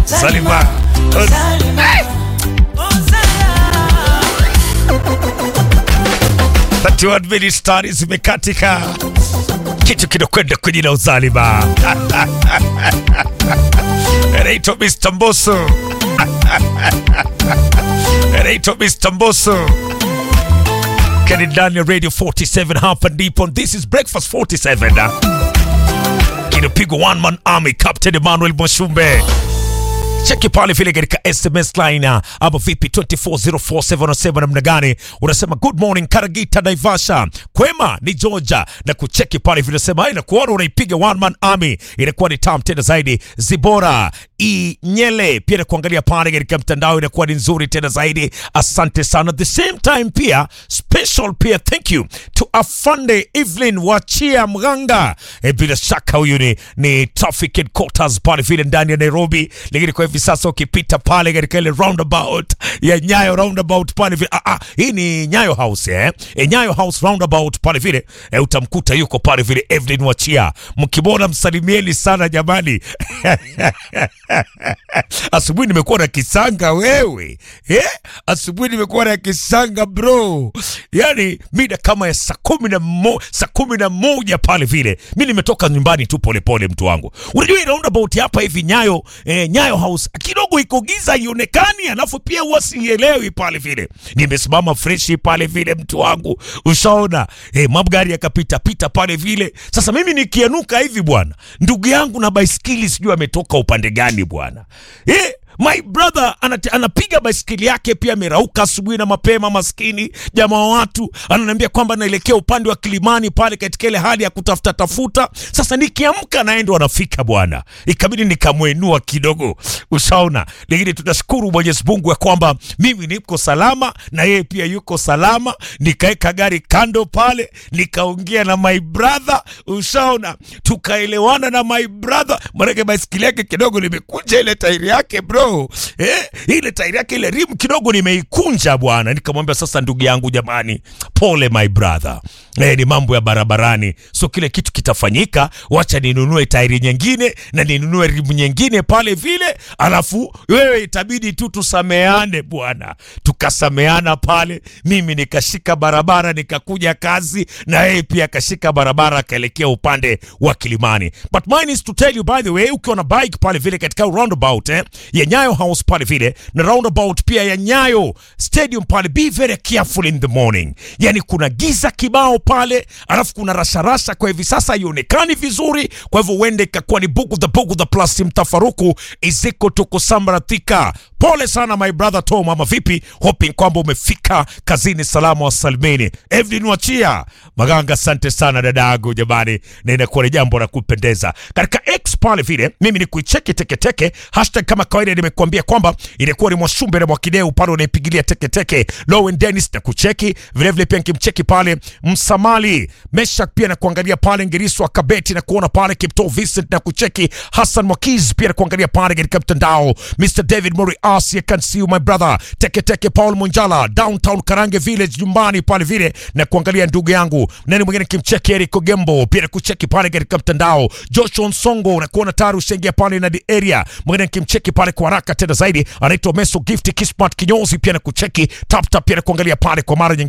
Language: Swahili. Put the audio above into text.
Salima. Hey! 31 minutes tani zimekatika, kitu kinakwenda kwenye na uzalima. Anaitwa Mr. Mbosso, anaitwa Mr. Mbosso kani ndani ya Radio 47 hapa ndipo. This is Breakfast 47 kinapigwa one man army, Captain Emmanuel Mwashumbe cheki pale vile katika SMS line uh, ama vipi 2404707 namna gani unasema good morning Karagita Naivasha kwema ni Georgia na kucheki pale vile sema na kuona unaipiga one man army inakuwa ni tam tena zaidi Zibora Inyele pia na kuangalia pale katika mtandao inakuwa ni nzuri tena zaidi asante sana the same time pia special pia thank you to Afande Evelyn Wachia Mganga e, bila shaka huyu ni, ni traffic headquarters pale vile ndani ya Nairobi lakini kwa hivi sasa ukipita pale katika ile roundabout ya Nyayo roundabout pale vile ah, ah, hii ni Nyayo House eh? E, Nyayo House roundabout pale vile e, utamkuta yuko pale vile Evelyn Wachia, mkimwona msalimieni sana jamani. Asubuhi nimekuwa na kisanga wewe eh? Asubuhi nimekuwa na kisanga bro, yani mida kama ya saa kumi na mo, saa kumi na moja pale vile mi nimetoka nyumbani tu polepole, mtu wangu. Unajua hii roundabout hapa hivi Nyayo eh, Nyayo House kidogo iko giza ionekani, alafu pia huwa sielewi pale vile. Nimesimama freshi pale vile, mtu wangu, ushaona eh, magari yakapita pita pale vile. Sasa mimi nikianuka hivi bwana, ndugu yangu na baiskeli sijui ametoka upande gani bwana eh, My brother anate, anapiga baiskeli yake pia amerauka asubuhi na mapema, maskini jamaa wa watu, ananiambia kwamba naelekea upande wa Kilimani pale katika ile hali ya kutafuta tafuta. Sasa nikiamka naye ndo anafika bwana, ikabidi nikamwenua kidogo, ushaona. Lakini tunashukuru Mwenyezi Mungu ya kwamba mimi niko salama na yeye pia yuko salama. Nikaeka gari kando pale, nikaongea na my brother, ushaona, tukaelewana na my brother, maanake baiskeli yake kidogo limekunja ile tairi yake bro eh, ile tairi yake ile rimu kidogo nimeikunja bwana. Nikamwambia sasa, ndugu yangu, jamani, pole my brother eh, ni mambo ya barabarani, so kile kitu kitafanyika, wacha ninunue tairi nyingine na ninunue rimu nyingine pale vile, alafu wewe itabidi tu tusameane bwana. Tukasameana pale, mimi nikashika barabara nikakuja kazi, na yeye pia akashika barabara akaelekea upande wa Kilimani. But mine is to tell you by the way, ukiwa na bike pale vile katika roundabout eh, ya Nyayo House pale vile na roundabout pia ya Nyayo Stadium pale, be very careful in the morning. Yani kuna giza kibao pale, alafu kuna rasharasha, kwa hivi sasa haionekani vizuri, kwa hivyo uende ikakuwa ni bugu the bugu the plus mtafaruku iziko tukusambaratika. Pole sana my brother Tom, ama vipi? Hoping kwamba umefika kazini salama wa salimini. Evelyn Wachia Maganga, asante sana dadangu, jamani, na inakuwa ni jambo la kupendeza katika X pale vile. Mimi ni kuicheki teketeke hashtag kama kawaida, nimekuambia kwamba ilikuwa ni Mwashumbe na Mwakideu pale unaipigilia teketeke. Lowen Dennis na kucheki vilevile, pia nikimcheki pale Msamali Meshak pia na kuangalia pale Ngiriswa Kabeti na kuona pale Kipto Vincent na kucheki Hassan Mwakiz pia na kuangalia pale katika mtandao Mr David Mori Asi, I can see you my brother teketeke Paul Munjala downtown Karange Village nyumbani pale vile na kuangalia ndugu yangu nani mwingine kimcheki Eric Ogembo pia na kucheki pale katika mtandao Joshua Nsongo na kuona tayari ushaingia pale na the area mwingine kimcheki pale kwa haraka tena zaidi anaitwa Meso Gift Kismat Kinyozi pia na kucheki tap tap pia na kuangalia pale kwa mara nyingine